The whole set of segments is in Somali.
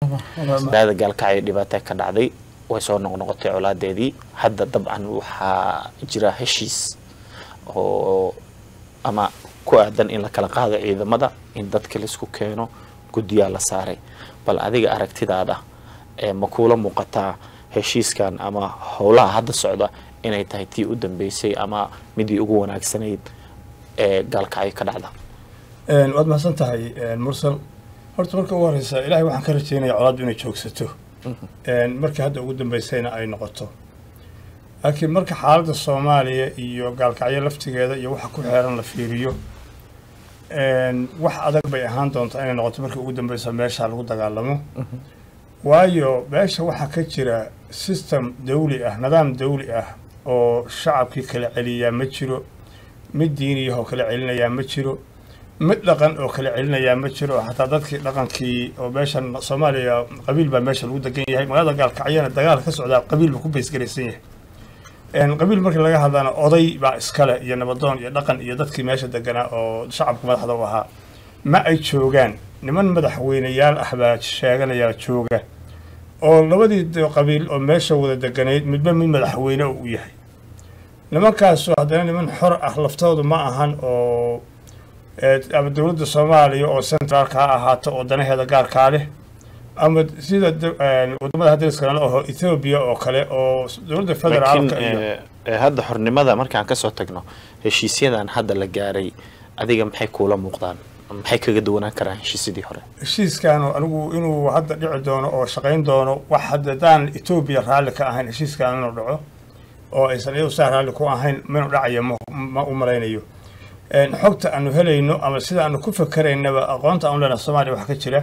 magaalada gaalkacyo dhibaata ka dhacday way soo noqnoqotay colaadeedii hadda dabcan waxaa jira heshiis oo ama ku aadan in la kala qaado ciidamada in dadka laisku keeno guddiyaa la saaray bal adiga aragtidaada ee ma kuula muuqataa heshiiskan ama howlaha hadda socda inay tahay tii u dambeysay ama midii ugu wanaagsanayd ee gaalkacyo ka dhacda waad mahadsan tahay mursal horta marka ugu horeysa ilaahay waxaan ka rajeynaya colaaddu inay joogsato markii hadda ugu dambeysayna ay noqoto laakiin marka xaaladda soomaaliya iyo gaalkacyo laftigeeda iyo waxa ku xeeran la fiiriyo wax adag bay ahaan doontaa inay noqoto markii ugu dambeysa meesha lagu dagaalamo waayo meesha waxaa ka jira system dawli ah nidaam dawli ah oo shacabkii kala celiyaa ma jiro mid diiniyahoo kala celinayaa ma jiro mid dhaqan oo kala celinayaa ma jiro xataa dadkii dhaqankii oo meeshan soomaaliya qabiil baa meesha lagu degan yahay magaalada gaalkacyana dagaal ka socdaa qabiil buu ku baysgaraysan yahay qabiil markii laga hadlana oday baa iskale iyo nabadoon iyo dhaqan iyo dadkii meesha deganaa oo shacabka madaxda u ahaa ma ay joogaan niman madaxweyneyaal ah baa sheeganaya jooga oo labadii qabiil oo meesha wada deganayd midba mid madaxweyne u yahay nimankaasu haddana niman xor ah laftoodu ma ahan oo ama dowladda soomaaliya oo centraalka ha ahaato oo danaheeda gaarkaa leh ama sida wadamada hadriska nala aho ethoobiya oo kale oo dowladda federaalka iyo laakiin hadda xornimada markaan kasoo tagno heshiisyadan hadda la gaaray adiga maxay kuula muuqdaan maxay kaga duwanaan karaan heshiisyadii hore heshiiskaanu anigu inuu hadda dhici doono oo shaqayn doono wax haddadaan etoobiya raalli ka ahayn heshiiskan inuu dhaco oo aysan iyadu saa raalli ku ahayn minuu dhacaya ma u malaynayo xogta aanu helayno ama sida aanu ku fakeraynaba aqoonta aanu lena soomaaliya wax ka jira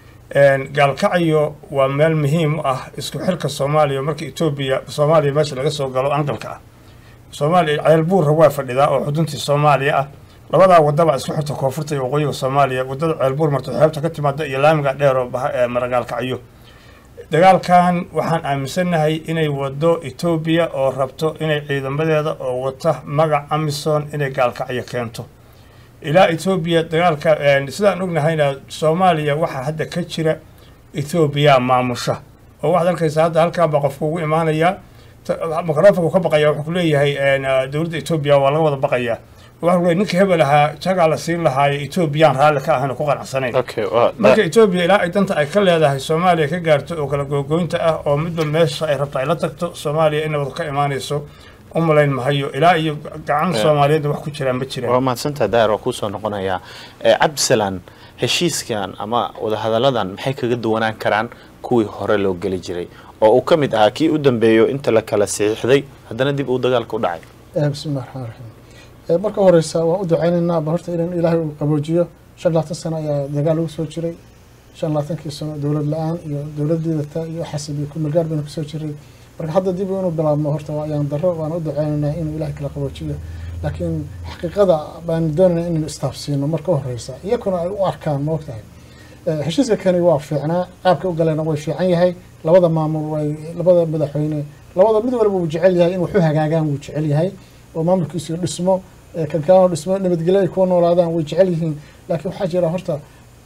gaalkacyo waa meel muhiim u ah isku xilka soomaaliya marka etoobiya soomaaliya meesha laga soo galo angalka ah soomaaliya ceelbuurra waa fadhidaa oo xuduntii soomaaliya ah labadaa wadaba isku xirta koonfurta iyo waqooyiga soomaaliya wadada ceelbuur marto xeebta ka timaada iyo laamiga dheer oo mara gaalkacyo dagaalkan waxaan aaminsannahay inay wado etoobiya oo rabto inay ciidamadeeda oo wata magac amison inay gaalkacyo keento ilaa etoobiya dagaalka sidaan ognahayna soomaaliya waxaa hadda ka jira etoobiya maamusha oo waxaad arkaysa hadda halkan baa qofku ugu imaanaya microfonku ka baqaya wuxuu ku leeyahay dowladda etoobiya waa laga wada baqayaa waxa ku leeyahay ninka hebel ahaa jagaa la siin lahaayo etoobiyaan raalli ka ahayn oo ku qanacsanayn marka etoobiya ilaa ay danta ay ka leedahay soomaaliya ka gaarto oo kala googoynta ah oo midba meesha ay rabto ay la tagto soomaaliya inay wada ka imaanayso u malayn mahayo ilaa iyo gacan soomaaliyeedna wax ku jiraan ma jiraan waa mahadsantaa daahir waa kuusoo noqonayaa cabdisalaan heshiiskan ama wadahadalladan maxay kaga duwanaan karaan kuwii hore loo geli jiray oo uu ka mid ahaa kii u dambeeyo inta la kala saxiixday haddana dib uu dagaalka u dhacay bismillahi raxmaan raxiim marka horeysa waan u duceynaynaa ba horta in ilaahay uu qaboojiyo shan labaatan sano ayaa dagaal lagu soo jiray shan labaatankii sano dowlad la-aan iyo dowlad diidata iyo xasib iyo kumelgaar baynu kusoo jiray marka hadda dib inuu bilaabmo horta waa ayaan daro waan u duceynaynaa inuu ilaahay kala qaboojiyo laakiin xaqiiqada baan doonaynaa inaynu istaafsiino marka u horeysa iyakuna ay u arkaan ma ogtahay heshiiska kani waa fiicnaa qaabka u galeena way fiican yahay labada maamul way labada madaxweyne labada mid walba wuu jecel yahay in waxu hagaagaan wuu jecel yahay oo maamulkiisu dhismo kankaano dhismo nabadgelyo ay kuwa noolaadaan way jecel yihiin laakiin waxaa jira horta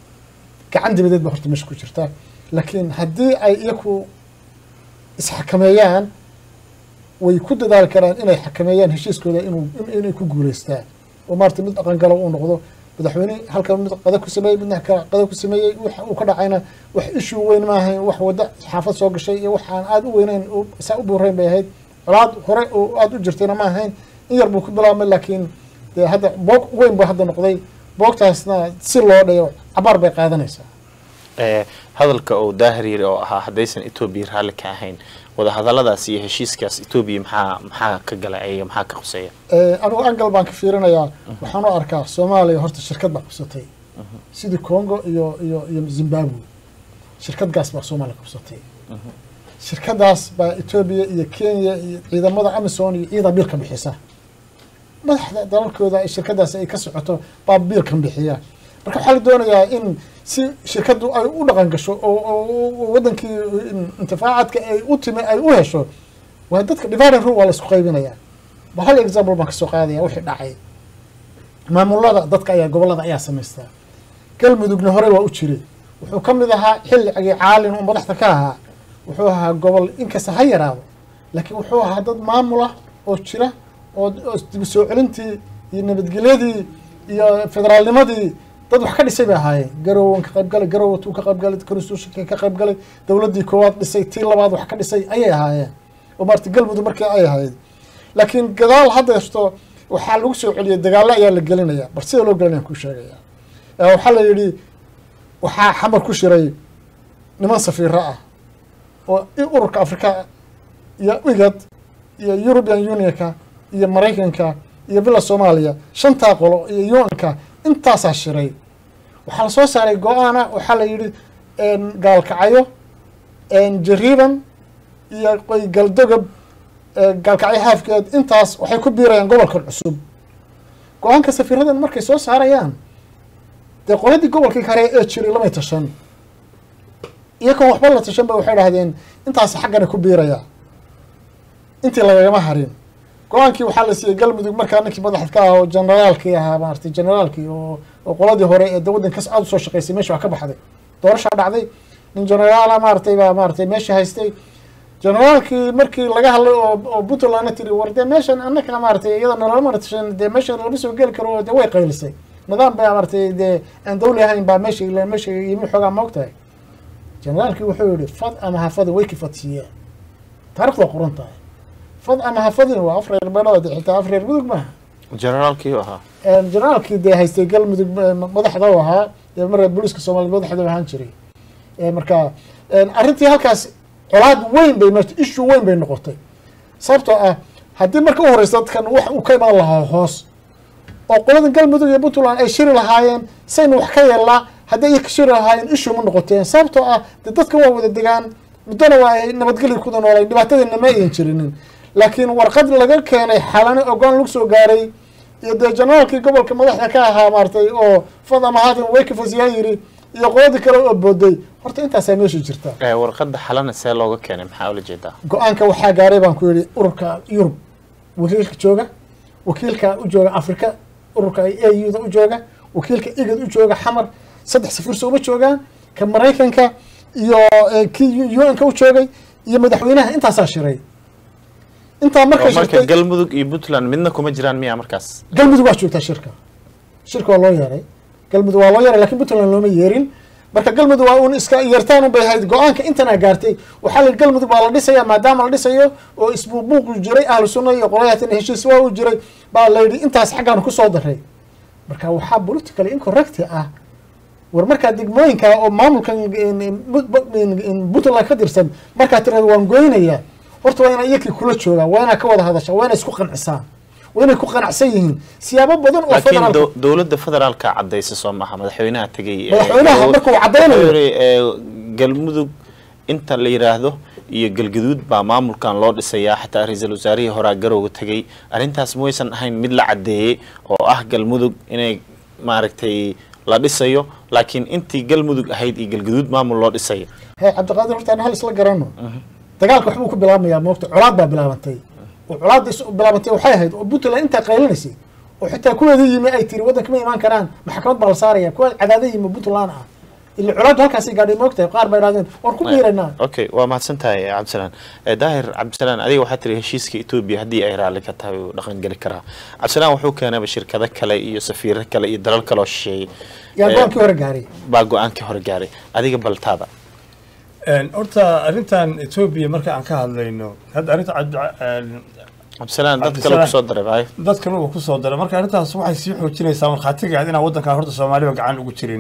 gacan dibadeed ba horta meesha ku jirta laakiin haddii ay iyaku isxakameeyaan way ku dadaali karaan inay xakameeyaan heshiiskooda inuu inay ku guuleystaan oo maarata mid dhaqangalo uu noqdo madaxweyne halkan mid qada ku sameeyey midna qada ku sameeyey waxa uu ka dhacayna wax ishuu weyn maahayn wax wadda xaafad soo gashay iyo waxaan aada u weynayn saa u buurayn bay ahayd colaad hore oo aada u jirtayna ma ahayn in yar buu ku bilaabmay laakiin dee hadda boog weyn buu hadda noqday boogtaasna si loo dhayo cabaar bay qaadanaysaa hadalka uu daahir yiri oo ahaa haddaysan etoobiya raalli ka ahayn wadahadalladaas iyo heshiiskaas etoobiya maxaa maxaa ka gala ayaga maxaa ka quseeya anigu angal baan ka fiirinayaa waxaan u arkaa soomaaliya horta shirkad baa qabsatay sidii congo iyo iyo iyo zimbabwe shirkad gaas baa soomaaliya qabsatay shirkadaas baa etoobiya iyo kenya iyo ciidamada amison iyo ciidan biilka bixisa madaxda dalalkooda ay shirkadaas ay ka socoto baa biilkan bixiya marka waxaa la doonayaa in si shirkaddu ay u dhaqan gasho oo wadankii intifaacadka ay u timi ay u hesho waa dadka dividing rule waa la isku qaybinayaa ba hal example baan kasoo qaadaya wixii dhacay maamulada dadka ayaa gobolada ayaa samaystaa galmudugna hore waa u jiray wuxuu ka mid ahaa xilligii caalin uu madaxda ka ahaa wuxuu ahaa gobol inkasta ha yaraado laakiin wuxuu ahaa dad maamula oo jira oo oo dib u soo celintii iyo nabadgelyadii iyo federaalnimadii dad wax ka dhisay bay ahaayeen garowan ka qayb galay garowa tuu ka qayb galay constitutionka ka qayb galay dowladdii koowaad dhisay tii labaad wax ka dhisay ayay ahaayeen oo maarata galmudug markii ay ahayd laakiin gadaal hadda jirto waxaa lagu soo celiyay dagaallo ayaa la gelinaya bar sida loo gelinaya ku sheegaya ee waxaa la yidhi waxaa xamar ku shiray niman safiiro ah oo i- ururka afrika iyo igad iyo european unionka iyo maraykanka iyo villa soomaaliya shantaa qolo iyo un-ka intaasaa shiray waxaa la soo saaray go-aana waxaa la yidhi gaalkacyo jariiban iyo qoy galdogob ee gaalkacyo haafkeed intaas waxay ku biirayaan gobolkan cusub go-aanka safiiradan markay soo saarayaan dee qoladii gobolkii kare ee jiray lamay tashan iyagoon waxba la tashan ba waxay dhahdeen intaas xaggana ku biiraya intii lagagama harin go-aankii waxaa la siiyey galmudug markaa ninkii madaxda ka ah oo generaalkii ahaa maaragtay generaalkii oo oo qoladii hore ee de waddankas aada usoo shaqaysay meesha wax ka baxday doorashaa dhacday nin generaala maaratay baa maaratay meesha haystay generaalkii markii laga hadlay oo oo puntlandna tiri war dee meeshan annaka maaratay iyada nalama tashan dee meeshan lama soo geli karo dee way qaylisay nidaam baa maaratay dee aan dawli ahayn baa meesha ila meesha yimi xoogaa ma ogtahay generaalkii wuxuu yihi fad ama hafadin way kifadsiiyeen taarikhdu waa qoran tahay fad ama hafadin waa af reer beelood xitaa af reer mudug maaha generaalkii u ahaa generaalkii dee haystay galmudug madaxda u ahaa ee marka booliiska soomaliya madaxda u ahaan jiray marka arrintii halkaas colaad weyn bay meesha issue weyn bay noqotay sababtoo ah haddii marka u horeysa dadkan wax uu ka imaan lahaa hoos oo qolada galmudug iyo puntland ay shiri lahaayeen saynu wax ka yeelnaa haddii ay ka shiri lahaayeen issue ma noqoteen sababtoo ah dee dadkan waa wada degaan muddona waa ay nabadgelya kuda noolay dhibaatadiina ma ayan jirinin laakiin warqad laga keenay xalane ogaan lagu soo gaaray iyo dee generaalkii gobolka madaxda ka ahaa maaratay oo fada mahadin waykafasyaa yiri iyo qoladii kale oo booday horta intaasaa meesha jirta warqadda xalana see looga keenay maxaa ula jeedaa go-aanka waxaa gaaray baan ku yidhi ururka yurub wakiilka jooga wakiilka u jooga afrika ururka a u da u jooga wakiilka igad u jooga xamar saddex safirso uma joogaan ka maraykanka iyo kii un-ka u joogay iyo madaxweynaha intaasaa shiray intaa markay marka shirtay galmudug iyo puntland midna kuma jiraan miya markaas galmudug waa joogtaa shirka shirka waa loo yeeray galmudug waa loo yeeray lakin puntland looma yeerin marka galmudug waa un iska yeertaan un bay ahayd go-aanka intanaa gaartay waxaa la galmudug baa la dhisaya maadaama la dhisayo oo isbuubuuqu jiray ahlu sunna iyo qoladaatan heshiis waa u jiray baa la yidhi intaas xaggaan kusoo daray marka waxaa politically incorrect ah war markaa degmooyinka oo maamulkan puntland ka tirsan markaa tirada waan goynayaa horta waa inaa iyakii kula joogaan waa inaa ka wada hadashaa waa inay isku qancisaan waa inay ku qanacsan yihiin siyaabo badan oo laakiin federaalka dow- dowladda federaalka cadaysa soo maaha madaxweynaha tegay ee- Madaxweynaha ee- markuu caddaynayo. wuxuu yidhi, ee, galmudug inta la yidhaahdo iyo galgaduud baa maamulkan loo dhisayaa xataa ra-iisul wasaarihii horaa garowga tegay arrintaas maysan ahayn mid la caddeeyey oo ah galmudug inay maaragtay la dhisayo laakiin intii galmudug ahayd iyo galgaduud maamul loo dhisayo hee cabdiqaadir horta aan hal isla garano dagaalka waxbuu ku bilaabmayaa moogta colaad baa bilaabantay oo colaadda is bilaabantay waxay ahayd oo puntland intaa qaylinaysay oo xitaa kuweedii yimi ay tiri waddanka ma imaan karaan maxkamad baa la saaraya kuwa cadaada yimi puntland ah ila colaaddu halkaasay gaadhay moogtahay qaar bay idhahdeen waan ku biiraynaa okay waa mahadsan tahay cabdisalaan Eh, daahir cabdisalaan adiga waxaa tiri heshiiska etoobiya haddii ay raalli ka tahay uu dhaqan geli karaa cabdisalaan wuxuu keenayba shirkado kale iyo safiiro kale iyo dalal kale oo shisheeyey yaa Eh, go-aankii hore gaaray baa go-aankii hore gaaray adiga baltaada horta arrintan etoobiya marka aan ka hadlayno hadda arrinta cabdi- cabdisalaan dad kale Cabdisalaan. kusoo daray baay dadkan uu ku soo daray marka arrintaas waxay sii xoojinaysaa markhaatiga ahayd inaan waddankan horta soomaaliba gacan ugu jirin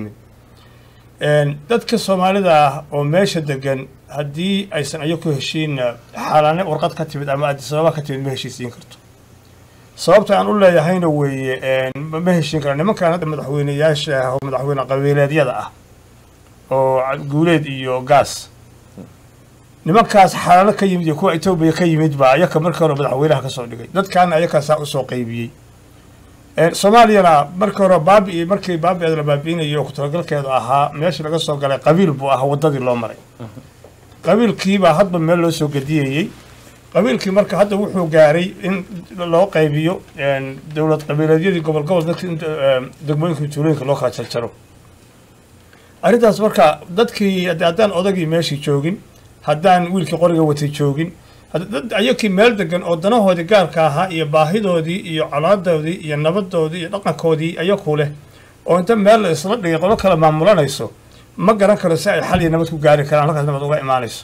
dadka soomaalida ah oo meesha degan haddii aysan ayagu heshiinna xaalaane warqad ka timid ama adisababa ka timid ma heshiisiin karto sababta aan u leeyahayna weeye ma ma heshiin kara nimankan hadda madaxweyneyaasha ah oo madaxweyne qabiileedyada ah oo guuleed iyo gaas nimankaas xalaalo ka yimid iyo kuwa etoobiya ka yimid baa ayaka markii hore madaxweynaha ka soo dhigay dadkaana ayakaasaa usoo qaybiyey soomaaliyana markii hore baabi markii baabi la baabi'inayo oo ku-talagalkeedu ahaa meeshii laga soo galay qabiil buu ahaa waddadii loo maray qabiilkiibaa hadba meel loo soo gediyayey qabiilkii marka hadda wuxuu gaaray in loo qaybiyo dowlad qabiileedyadii gobol gobol dadka inta degmooyinka tuulooyinka loo kala jarjaro arrintaas marka dadkii hadda- haddaan odagii meeshii joogin haddaan wiilkii qoriga watay joogin hadda dad ayakii meel degan oo danahoodii gaarka ahaa iyo baahidoodii iyo colaadoodii iyo nabadoodii iyo dhaqankoodii ayaku leh oo inta meel la isla dhigay qolo kale maamulanayso ma garan karo si ay xal iyo nabad ku gaari karaan halkaas nabad uga imaanayso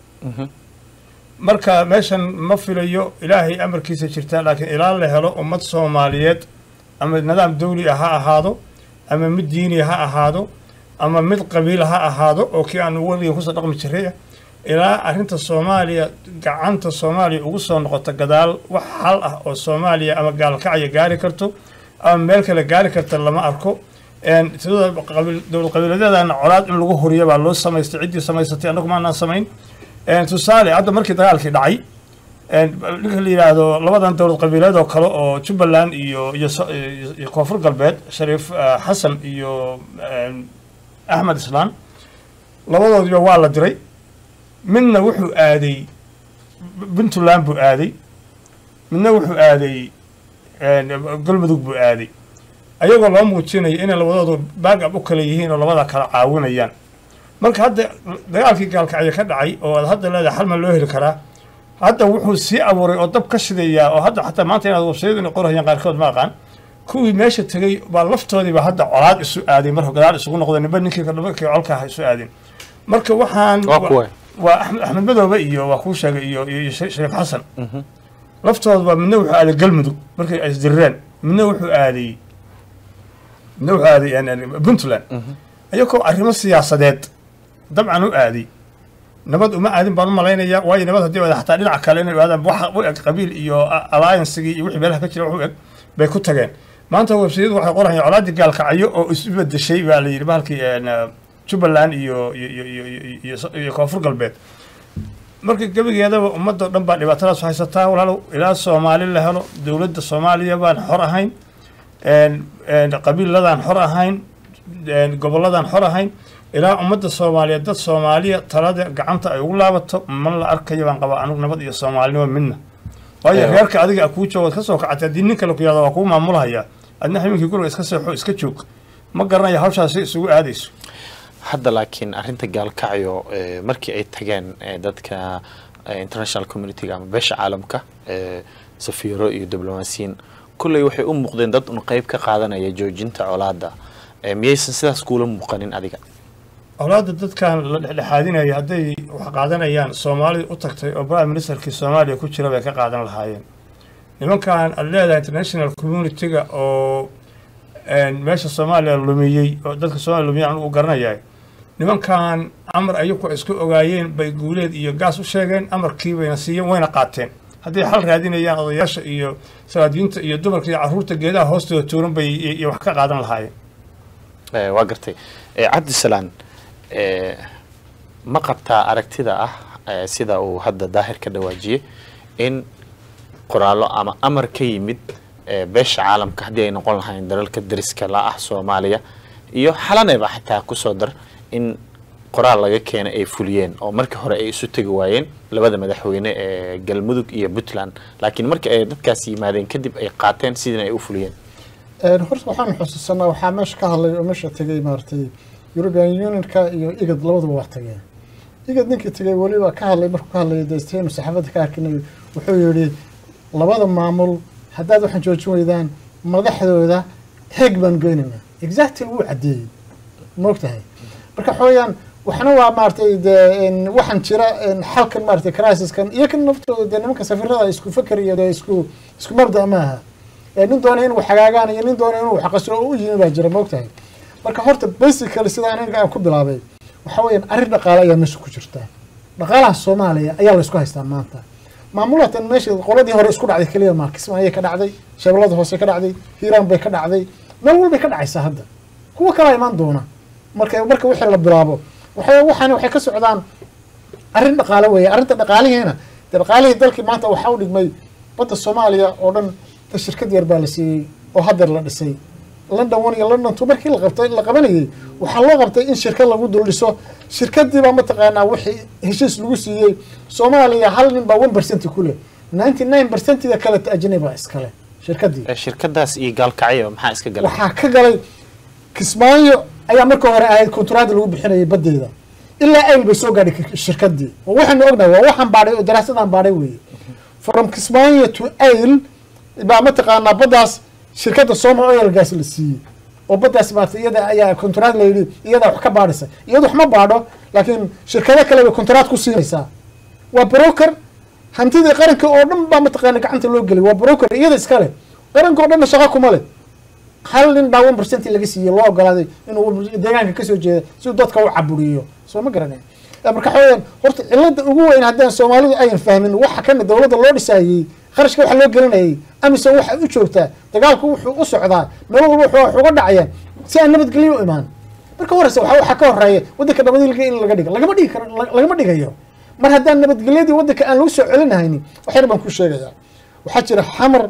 marka meeshan ma filayo ilaahay amarkiisa jirta laakiin ilaa la helo ummad soomaaliyeed ama nidaam dawli ah ha ahaado ama mid diini ha ahaado ama mid qabiil ha ahaado oo kii aan weliga kusoo dhaqmi jiray ah ilaa arrinta soomaaliya gacanta soomaaliya ugu soo noqoto gadaal wax xal ah oo soomaaliya ama gaalkacya gaari karto ama meel kale gaari karta lama arko Een, sidoo qabiil- dowlad qabiiladeedana colaad in lagu huriyo baa loo samaystay ciddii samaysatay annagu maanaan samayn Een, tusaale hadda markii dagaalkii dhacay een, ninka la yidhaahdo labadan dowlad qabiileed oo kale oo jubbaland iyo iyo so- iyo iyo koonfur galbeed shariif eh, xasan iyo een, axmed islaan labadoodiba waa la diray midna wuxuu aaday puntland buu aaday midna wuxuu aaday een, galmudug buu aaday ayagoo loo muujinayo inay labadoodu baagab u kala yihiin oo labada kala caawinayaan marka hadda dagaalkii gaalkacyo ka dhacay oo aad hadda leedahay xal ma loo heli karaa hadda wuxuu sii abuuray oo dab ka shidayaa oo hadda xataa maanta inaad websayadu inay qorayaan qaarkood ma aqaan kuwii meesha tegey baa laftoodiiba hadda colaad isu aaday marka gadaal isugu noqday nimba ninkii nimankii colka ah isu aadeen marka waxaan waa kuwa waa axmed axmed madoobe iyo waa kuu sheegay iyo iyo iyo Shariif shariif xasan laftooda midna wuxuu aaday galmudug markay ay isdirireen midna wuxuu aaday midna wuxuu aaday een, een, puntland ayagoo arrimo siyaasadeed dabcan u aaday nabad uma aadin baan u malaynayaa waayo nabad haddii wada xataa dhinaca kale inay aadaan wax u eg qabiil iyo a- alliancegii iyo wixii meelaha ka jira wax u eg bay ku tageen maanta websayadu waxay qorayaan colaadii gaalkacyo oo isu bedeshay baa la yidhi bahalkii een, eh, jubbaland iyo iyo iyo iyo iyo- iyo so- iyo koonfur galbeed marka gebigeedaba ummadoo dhan baa dhibaatadaas haysataa walaalow ilaa soomaali la helo dowladda soomaaliya baan xor ahayn een- een qabiiladaan xor ahayn een gobolladaan xor ahayn ilaa ummadda soomaaliyeed dad soomaaliya talada gacanta ay ugu laabato ma la arkayo baan qabaa anugu nabad iyo soomaalinimo midna waayo Eewa. reerka adiga a kuu joogo ka soo kacatay haddii nin kale ku yahdo waa kuu maamulhayaa adna habeenkii guriga iska seexo iska joog ma garanaya hawshaasi isugu aadayso hadda laakiin arrinta gaalkacyo eh, markii ay tageen eh, dadka eh, international community ama beesha caalamka eh, safiiro iyo diblomaasiyiin kulley waxay u muuqdeen dad un qeyb ka qaadanaya joojinta colaadda Eh, miyaysan sidaas kuula muuqanin adiga awlaadda dadkan la dhexdhexaadinaya hadday wax qaadanayaan soomaalida u tagtay oo prime ministerkii soomaaliya ku jira bay ka qaadan lahaayeen nimankan aad leedahay international community-ga oo een, meesha soomaaliya lumiyey oo dadka soomaaliya lumiyey aan u garanayahay nimankan amar ayagu ay isku ogaayeen bay guuleed iyo gaas u sheegeen amarkii bayna siiyeen wayna qaateen hadday xal raadinayaan odayaasha iyo salaadiinta iyo dumarka iyo carruurta geedaha hoostooda tuuran bay iyo iyo wax ka qaadan lahaayeen Eh, waa gartay Eh, cabdisalaan eh, ma qabtaa aragtida ah eh, sida uu hadda daahir ka dhawaajiyey in qoraallo ama amar ka yimid eh, beesha caalamka haddii ay noqon lahayn dalalka dariska la ah soomaaliya iyo xalaneba xitaa kusoo dar in qoraal laga keena ay fuliyeen oo markii hore ay isu tegi waayeen labada madaxweyne ee galmudug iyo puntland laakiin markii ay dadkaasi yimaadeen kadib ay qaateen sidina ay u fuliyeen Een, horta waxaan xusuusanaa waxaa meesha ka hadlay oo meesha tegay maaragtay European Unionka iyo IGAD labaduba waa tageen IGAD ninkii tegay weliba ka hadlay markuu ka hadlayay destinu saxaafadda ka arkinay wuxuu yidhi labada maamul haddaad waxaan joojin weydaan madaxdooda heeg baan goynaynaa exactly wuu caddeeyey moogtahay marka xooyaan waxna waa maaragtay dee een, waxaan jira een, xalkan maaragtay crisiskan iyo kan naftooda dee nimanka safirada isku fakar iyo dee isku isku mabda maaha ee nin doona inuu xagaagaan iyo nin doona inuu wax qasro u yimi baa jira moogtahay marka horta basically sida aniga aan ku bilaabay waxa weeyaan arrin dhaqaale ayaa meesha ku jirta dhaqaalaha soomaaliya ayaa la isku haystaa maanta maamulatan meesha qoladii hore isku dhacday keliya maa kismaayay ka dhacday shabeellada hoose ka dhacday hiiraan bay ka dhacday meel walbay ka dhacaysaa hadda kuwa kalaa imaan doona marka marka wixii la bilaabo waxay waxaani waxay ka socdaan arrin dhaqaale weeye arrinta dhaqaalihiina dee dhaqaalihii dalkii maanta waxaa u dhigmay badda soomaaliya oo dhan ta shirkad yar baa la siiyey oo haddeer la dhisay london one iyo london two markii la qabtay la qabanayay waxaa loo qabtay in shirkad lagu dul dhiso shirkadiibaa mataqaanaa wixii heshiis lagu siiyey soomaaliya hal nin baa one percent ku leh ninety nine percentiga kale ajnabi baa iskale shirkadii Eh, shirkadaas iyo gaalkacyo maxaa iska galay waxaa ka galay kismaayo ayaa marka hore ahayd konturaada lagu bixinayay badeeda ilaa ayl bay soo gaadhay k- shirkadii oo waxaanu ognahay waa waxaan baadhay oo daraasadaan baadhay weeye from kismaayo to ayl baa mataqaanaa baddaas shirkadda soma oil gas la siiyey oo baddaas maarata iyada ayaa konturaad la yidhi iyadaa wax ka baadhaysa iyadu wax ma baadho laakiin shirkado kale bay konturaad ku siinaysaa waa broker hantidii qaranka oo dhan baa mataqaana gacanta loo gelay waa broker iyada iskale qaranka oo dhanna shaqo kuma leh hal nin baa one percent laga siiyey loo ogolaaday inuu deegaanka kasoo jeeda si uu dadka u caburiyo soo ma garanay marka waxa weyaan horta cilada ugu weyn haddaan soomaalidu ayan fahmin waxa kana dowladda loo dhisaayey kharashka waxa loo gelinayay amisom waxay u joogtaa dagaalku wuxuu u socdaa meel walba wuxuu wax uga dhacaya si aan nabadgelyo u imaan marka horeysa waxa waxaa ka horeeya waddanka nabadgelya in laga dhigo lagama dhigi karo lagama dhigayo mar haddaan nabadgelyadii waddanka aan lagu soo celinahaynin waxyar baan ku sheegayaa waxaa jira xamar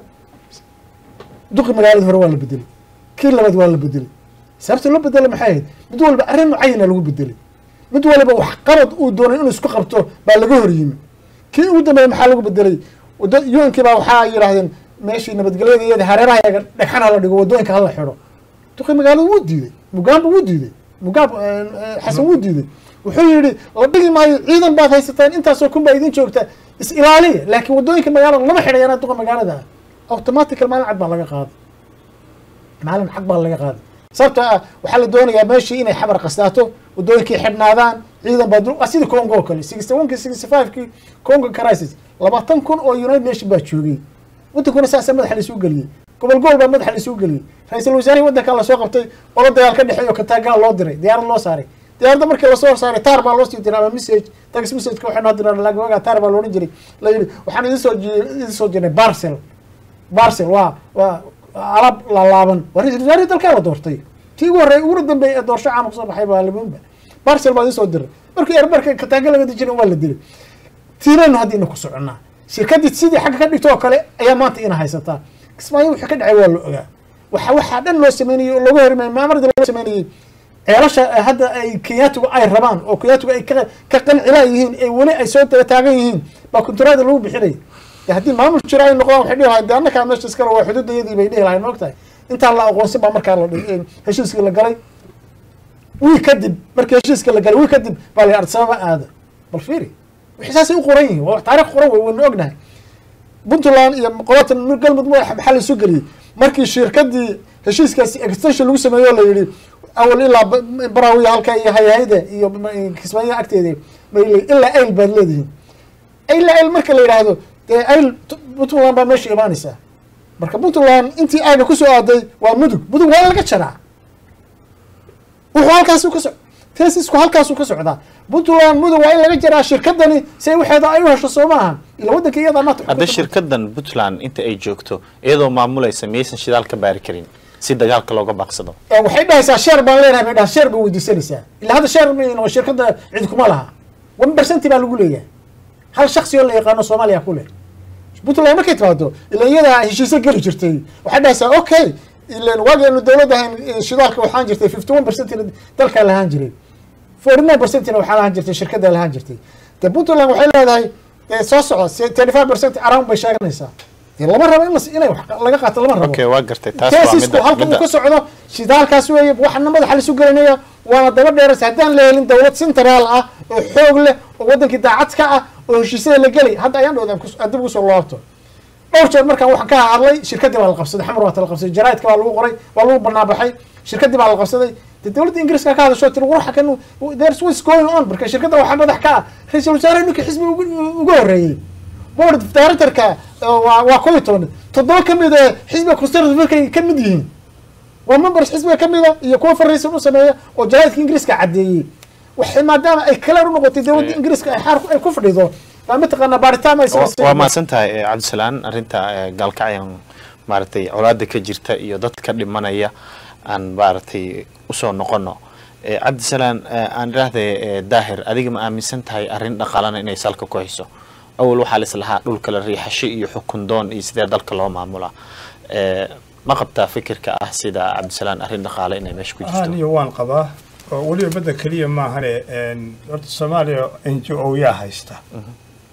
duqi magaalada hore waa la bedelay kii labaad waa la bedelay sababta loo bedelay maxay ahayd mid walba arrin mucayana lagu bedelay mid waliba wax qabad uu doonay inuu isku qabto baa laga hor yimi kii ugu dambeeyey maxaa lagu bedelay wado yuankii baa waxaa yidhaahdeen meeshii nabadgelyada iyada hareeraha yaga dhagxan hala dhigo wadooyinka hala xidho duqi magaalada wuu diiday mugaamba wuu diiday mugaab xasan wuu diiday wuxuu yidhi la dhigi maayo ciidan baad haysataan intaasoo kun baa idin joogta is ilaaliya laakiin wadooyinka magaalada lama xidhay anaa duqa magaalada ah automatical maalin cad baa laga qaaday maalin cad baa laga qaaday sababtoo ah waxaa la doonayaa meeshii inay xabar qastaato wadooyinkii xidhnaadaan ciidan baa waa sidii congo oo kale sixty one ki sixty five ki congo crisis labaatan kun oo united nation baa joogay waddankuna saasa madaxa laisuu geliyey gobol gobol baa madaxa laisuu geliyey ra-iisul wasaarihii waddankaa lasoo qabtay olo dagaal ka dhexeeyo kataagaa loo diray diyaarad loo saaray diyaaradda markii lasoo horsaaray taar baa loo sii diray ama message tax messageka waxay noo diraan lagwaga taar baa loodhan jiray la yidhi waxaan idin soo idin soo jirnay barcel barcel waa waa alaab laalaaban waa ra-isul wasaarihii dalkaa la doortay tii ugu horreey uguna dambeeyay ee doorasho caama kusoo baxay baa labunba barcel baa idin soo diray markii erbarka kataaga laga dijiray waa la dilay tiinaynu hadda ina ku soconnaa shirkaddii sidii xagga ka dhigto oo kale ayaa maanta ina haysataa kismaayo wixii ka dhacay waa la ogaa waxa waxaa dhan loo sameynayey oo looga hormay maamarda loo sameynayey ceelasha hadda ay kenyaatigu ay rabaan oo kenyaatigu ay ka ka qancilaa yihiin ee weli ay soo daba taagan yihiin baa kunturaada lagu bixinaya de haddii maamul jira ay noqdaan waxay dhihi lahayn de annakaa meesha iskale waa xuduudayadii bay dhihi lahayn ma ogtahay intaan la aqoonsin baa markaa la heshiiskii la galay wii kadib markii heshiiska la galay wii kadib baa la arsababa aada bal fiiri wixii saasay u qoran yihiin waa taarikh qoran wey waynu ognahay puntland iyo qolatan galmudug maxaa la isu geliyey markii shirkadii heshiiskaasi extension lagu sameeyo la yidhi awal ilaa baraawiya halka iyo hayhayda iyo kismaayaha agteeda mayl ilaa ayl baad leedihiin ilaa ayl marka la yidhaahdo dee ayl puntland baa meesha imaanaysaa marka puntland intii ayna kusoo aaday waa mudug mudug waa in laga jaraa wuxuu halkaasu ka so tesisku halkaasu ka socdaa puntland mudug waa in laga jaraa shirkadani si ay waxeeda ay u hesho soo maaha ila waddanka iyadaa maanta hadda shirkadan puntland inta ay joogto iyadoo maamulaysa miyaysan shidaal ka baari karin si dagaalka looga baaqsado waxay dhahaysaa sheer baan leenahay bay dhaha sheer bay weydiisanaysaa ilaa hadda sheer ma shirkadda cid kuma laha one percenti baa lagu leeyahay hal shaksi oo la yaqaano soomaaliya ku leh puntland markay timaado ila iyadaa heshiisyo geli jirtay waxay dhahaysaa okay ilan waagaynu dowladda ahayn shidaalka waxaan jirtay fifty one percentina dalkaa lahaan jiray forty nine percentina waxaa lahaan jirtay shirkaddaa lahaan jirtay de puntland waxay leedahay soo soco thirty five percent around bay sheeganaysaa dee lama rabo in inay wax laga qaato lama rabo okay waa gartay taas waa tesisku midda halka uu midda ka socdo shidaalkaas weeye waxana madaxa laisu gelinaya waana daba dheeraysa haddaan la helin dowlad central ah oo xoog leh oo wadankii daacad ka ah oo heshiisyada la gelay hadda ayaan dhowda aan dib ugu soo laabto dhowr jeer markaan waxaan ka hadlay shirkadii baa la qabsaday xamar waata la qabsaday jaraidka baa lagu qoray waa lagu banaabaxay shirkadii baa la qabsaday de dowladda ingiriiska ka hadasho tiri waxa kan there's what's going on marka shirkadda waxaa madax ka ah ra-iisul wasaare ninkii xisbi ugu ugu horreeyey board of directorka waa waa kow iyo toban toddoba ka mid ee xisbiga conservativeka ka mid yihiin waa members xisbiga ka mida iyo kuwa fariisan u sameeya oo jaraidka ingiriiska caddeeyey waxay maadaama ay kaleer u noqotay dowladda ingiriiska ay xaar ay ku fadhido baa mataqaanaa baaritaan ay Wa- samaysay waa mahadsan tahay eh, cabdisalaan arrinta eh, gaalkacyan maaragtay colaada ka jirta iyo dadka dhimanaya aan maaragtay usoo noqono Eh, cabdisalaan eh, aan idhaahday eh, daahir adiga ma aaminsan tahay arrin dhaqaalana inay salka ku hayso awal waxaa la islahaa dhulka la riixasho iyo xukun doon iyo sidee dalka loo maamulaa Eh, ma qabtaa fikirka ah sida cabdisalaan arrin dhaqaale inay meesha ku jirto aniyo waan qabaa oo weliba badda keliya maahane een, horta soomaaliya n g o yaa haysta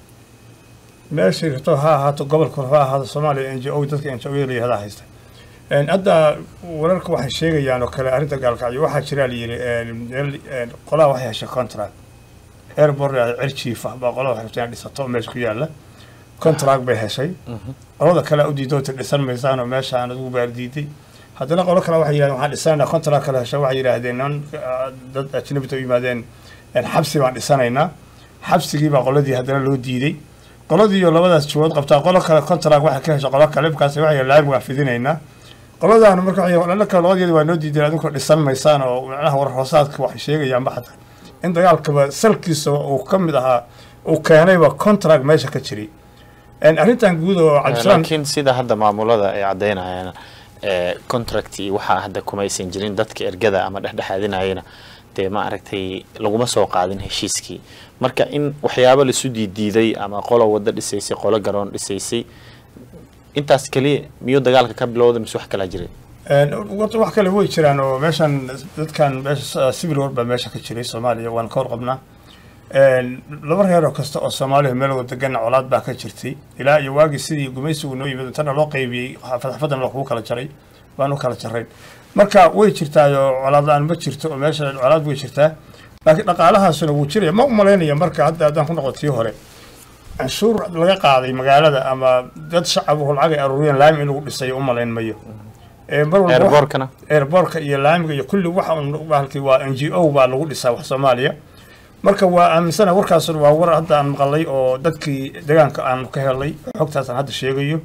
meeshay rabto ha ahaato gobolka ha ahaato soomaaliya n g o dadka n g o layihahdaa haysta Een, hadda wararka waxay sheegayaan oo kale arrinta gaalkacyo waxaa jira layidhi een, meel een, qolaha waxay heshay contract airport cirjiif ah baa qolaha waxay rabtaa inay dhisato meesha ku yaalla contract bay heshay qolada kale u diidoota dhisan maysaan oo meesha aan adigu baar diiday haddana qolo kale waxay yidhahdeen waxaan dhisanaynaa contract kale heshay waxay yidhaahdeen niman ah, dad ajnabita u yimaadeen een, xabsi baan dhisanaynaa xabsigii baa qoladii haddana loo diiday qoladii iyo labadaas jawood qabtaa qolo kale contract waxay ka heshay qolo kale markaas waxay yidhahdeen laami waan fidinaynaa qoladaana marka waxay yidhahdeen, "Annaka labadeeda waa noo diideen adinkoo dhisan maysaan oo macnaha war hoosaadka waxay sheegayaan baxda in dagaalkaba salkiisa uu ka mid ahaa uu keenayba contract meesha ka jiray Een, arrintan guud oo cabdisalaam laakiin sida hadda maamulada ay caddaynayaan ee, contract iyo waxaa hadda kumaysan jirin dadka ergada ama dhexdhexaadinayana dee ma aragtay laguma soo qaadin heshiiskii marka in waxyaabo laisu diidiiday ama qolo wado dhisaysay qolo garoon dhisaysay intaas keliya miyuu dagaalka ka bilowda mise wax kalaa jiray Een, horta wax kale way jiraan oo meeshan dadkan meesha civil war baa meesha ka jiray soomaaliya waan ka warqabnaa Een, laba reer oo kasta oo soomaaliya meel wada degan colaad baa ka jirtay ilaa iyo waagii sidii gumaysigu noo yimid intana loo qaybiyey xaafad xafadan la kugu kala jaray baan u kala jaray marka way jirtaa oo colaad la-aan ma jirto oo meesha colaad way jirtaa laakiin dhaqaalahaasuna wuu jiraya ma u malaynaya marka hadda haddaan ku noqo tii hore canshuur laga qaaday magaalada ama dad shacabuhu lacag ay aruuriyeen laami in lagu dhisay u malayn mayo Ee, mar walba wax- airbortkana airbortka iyo laamiga iyo kulli waxa un bahalkii waa n g o baa lagu dhisaa wax soomaaliya marka waa aaminsana warkaas waa war hadda aan maqalay oo dadkii deegaanka aan ka helay xogtaasaan hadda sheegayo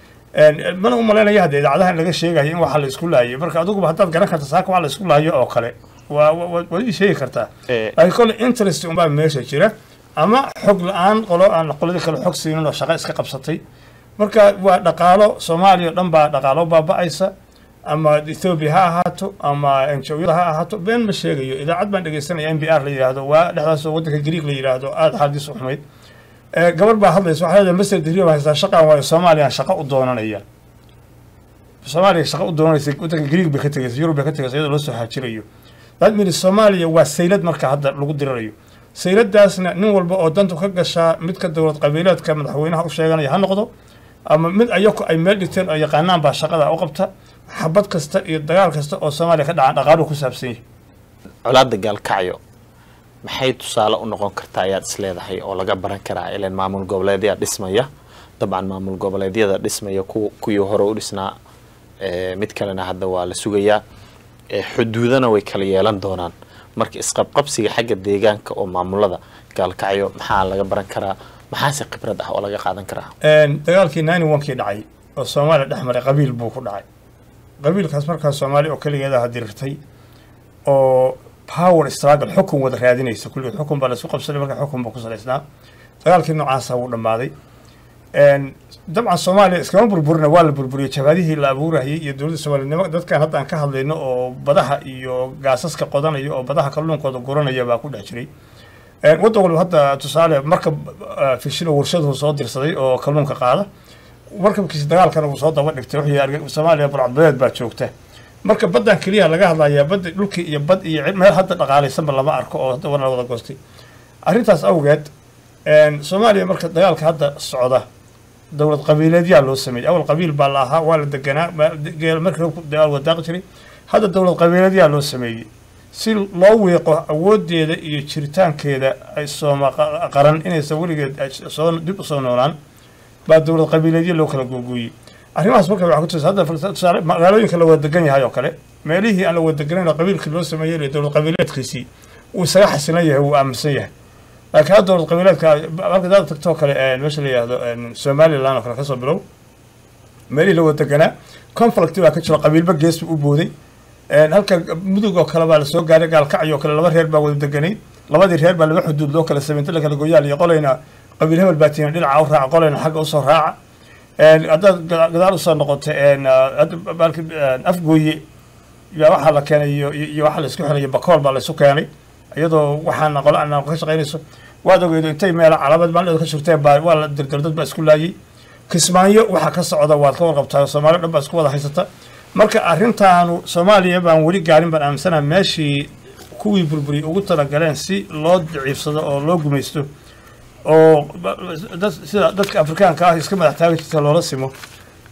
Een, mana u malaynaya hadda idaacadaha in laga sheegayo in waxa la isku laayay marka adiguba haddaad garan karta saaka waxa la isku laayo oo kale waa waa- waa- waad ii sheegi kartaa Ee, laakiin kole interest unbaa meesha jira ama xog la-aan qolo aan qoladii kale xog siinin oo shaqo iska qabsatay marka waa dhaqaalo soomaaliya oo dhan baa dhaqaalo baaba'aysa ama ethoobia ha ahaato ama enjoyada ha ahaato been ma sheegayo idaacad baan dhegeysanaya n b r la yidhaahdo waa dhexdaas oo waddanka greek la yidhaahdo aada xaaladiis u xumayd Ee, gabar baa hadlaysa waxay leedahay master degree baa haystaa shaqaan waayo soomaaliya shaqo u doonanaya soomaaliya shaqo u doonanaysa waddanka greek bay ka tegaysa yurub bay ka tegaysa iyadoo loo soo haajirayo that means soomaaliya waa saylad marka hadda lagu dirirayo sayladaasna nin walba oo dantu ka gashaa midka dowlad qabiileedka madaxweynaha u sheeganaya ha noqdo ama mid ayaku ay meel dhigteen oo yaqaanaan baa shaqada u qabta xabad kasta iyo dagaal kasta oo soomaaliya ka dhacan dhaqaaluhu ku saabsan yahay colaadda gaalkacyo maxay tusaale u noqon kartaa ayaad isleedahay oo laga baran karaa ilan maamul goboleedyaa dhismaya dabcan maamul goboleedyada dhismaya ku kuwii hore u dhisnaa ee, mid kalena hadda waa la sugayaa ee, xuduudana way kala yeelan doonaan marka isqabqabsiga xagga deegaanka oo maamulada gaalkacyo maxaa laga baran karaa maxaase khibrad ah oo laga qaadan karaa Een, dagaalkii nine onkii dhacay oo soomaaliya dhex maray qabiil buu ku dhacay qabiilkaas markaas soomaaliya oo keligeeda hadirirtay oo power struggle xukun wada raadinaysa kulligeed xukun baa laisku qabsaday marka xukun buu ku salaysnaa dagaalkii noocaasa wuu dhammaaday Een, dabcan soomaaliya iskama burburina waa la burburiyey jabhadihii la abuurayay iyo dowladda soomaalinimo dadkan hadda aan ka hadlayno oo badaha iyo gaasaska qodanaya oo badaha kalluunkooda guranaya baa ku dhex jiray Een, waddan walba hadda tusaale markab ah, fishilo warshaduhu soo dirsaday oo kalluunka qaada markabkiisa dagaalkana uu soo daba dhigtay wuxuu yidhi soomaaliya burcadbadeed baa joogta marka baddan keliya laga hadlayaa badda dhulkii iyo bad iyo cid- meel hadda dhaqaalaysanba lama arko oo hadda wana wada goostay arrintaas awgeed een, soomaaliya marka dagaalka hadda socda dowlad qabiileedyaa loo sameeyey awal qabiil baa la ahaa waa la deganaa ma- de- geel markii hore dagaal wadaaqi jiray hadda dowlad qabiileedyaa loo sameeyey si loo wiiqo awoodeeda iyo jiritaankeeda ay sooma qa- qaran inaysan weligeed ay soo dib usoo noolaan baa dowlad qabiileedyo loo kala googooyey arrimahaas marka waxaa ku tusa hadda fal- tusaale magaalooyinka la wada degan yahay oo kale meelihii aan la wada deganayn oo qabiilkii loo sameeyey iyo dowlad qabiileedkiisii uu isaga xasilan yahay wuu aaminsan yahay laakiin hadda dowlad qabiileedka marka daad tagtoo kale een, meesha la yidhaahdo een, somaliland oo kale kasoo bilow meelihii la wada deganaa conflict baa ka jiro qabiilba gees buu u booday Een, halka mudug oo kale baa lasoo gaaray gaalkacyo oo kale laba reer baa wada deganay labadii reer baa laba xuduud loo kala sameeyay inta la kala gooyaal iyo qolayna qabiil hebel baa tiina dhinaca u raaca qolayna xagga usoo raaca Een, haddaad gada- gadaal usoo noqoto een, ah, hadda baalki een, afgooye yaa waxaa la keenay iyo iyo iyo waxaa la isku xirayo bakool baa la isu keenay iyadoo waxaana qolo aan ka shaqaynayso waad ogeydo intay meelo calaamad maalin ka shurteen baa waa la dirdir dad baa isku laayay kismaayo waxaa ka socda waad ka warqabtaa soomaaliya dhan baa isku wada haysata marka arrintaanu soomaaliya baan weli gaarin baan aaminsanaha meeshii kuwii burburiyey ugu talagaleen si loo daciifsado oo loo gumaysto oo ba- dad sida dadka afrikaanka ah iska madax taagi jirta loola simo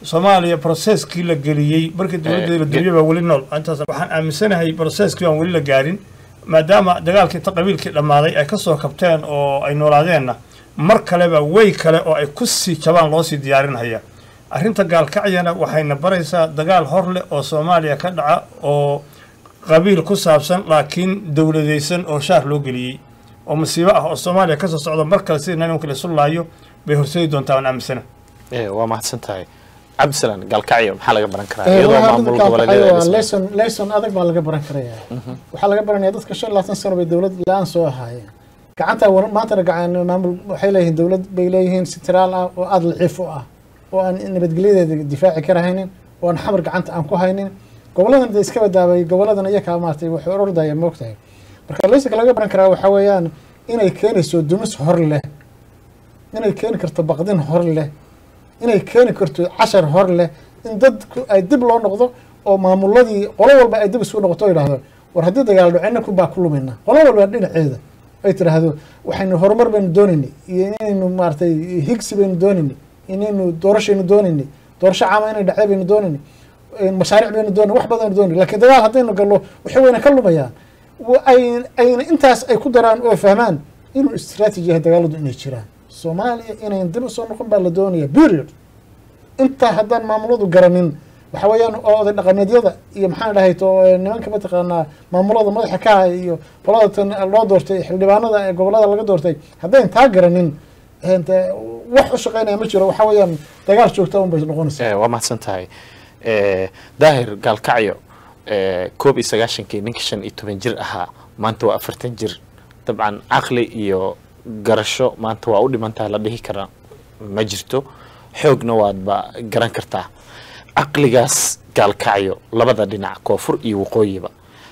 soomaaliya processkii la geliyey markii dowladda la geliyey baa weli nool intaas waxaan aaminsanahay processkii aan weli la gaarin maadaama dagaalkii ta qabiilkii dhammaaday ay ka soo kabteen oo ay noolaadeenna mar kaleba way kale oo ay ku sii jabaan loo sii diyaarinhaya arrinta gaalkacyana waxayna baraysaa dagaal hor leh oo soomaaliya ka dhaca oo qabiil ku saabsan laakiin dowladaysan oo shaar loo geliyey oo masiibo ah oo soomaaliya kasoo socda mar kale sida nimanka la isu laayo bay horseedi doontaa waan aaminsana waa mahadsan tahay cabdisalaan gaalkacyo maxaa laga baran karaa Eh, iyadoo waxaa maamul dadka goboleedyada waa ay dhismayaan? lesson lesson adag baa laga baran karaya waxaa laga baranaya dadka shan iyo labaatan sano bay dowlad la-aan soo ahaayeen gacanta war- maantana gacan maamul waxay leeyihiin dowlad bay leeyihiin sitiraal ah oo aada laciif u ah oo aan nabadgelyadeeda difaaci karahaynin oo aan xamar gacanta aan ku haynin goboladan de iska badaabay goboladan iyakaa maartay waxay orordaya moogtahay marka leysonka laga baran karaa waxaa weeyaan inay keenayso dumis hor leh inay keeni karto baqdin hor leh inay keeni karto cashar hor leh in dadku ay dib loo noqdo oo maamuladii qolo walba ay dib isugu noqoto oo yidhaahdo war haddii dagaal dhacina ku baa ku lumayna qolo walba dhinaceeda ay tiraahdo waxaynu horumar baynu doonaynay iyo inaynu maaragtay higsi baynu doonaynay inaynu doorashaynu doonaynay doorasho caama inay dhacda baynu doonaynay mashaariic baynu doonay wax badan doonay laakiin dagaal haddaynu gallo waxay wayna ka lumayaan wa- ay ayna intaas ay ku daraan oo fahmaan inuu istiraatiiji yahay dagaaladu inay jiraan soomaaliya inayn dib usoo noqon baa la doonaya period intaa haddaan maamuladu garanin waxa weeyaan oo oday dhaqameedyada iyo maxaan dhahay to nimanka mataqaanaa maamulada madaxa ka ah iyo qolada tan loo doortay xildhibaanada ee gobolada laga doortay haddayn taa garanin ente wax u shaqeynaya ma jiro waxa weeyaan dagaal joogta un bay noqonaysaa Eh, waa mahadsan tahay Eh, daahir gaalkacyo eh, koob iyo sagaashankii ninka shan iyo toban jir ahaa maanta waa afartan jir dabcan caqli iyo garasho maanta waa u dhiman tahay la dhihi kara ma jirto xoogna waadba garan kartaa caqligaas gaalkacyo labada dhinac koonfur iyo waqooyiba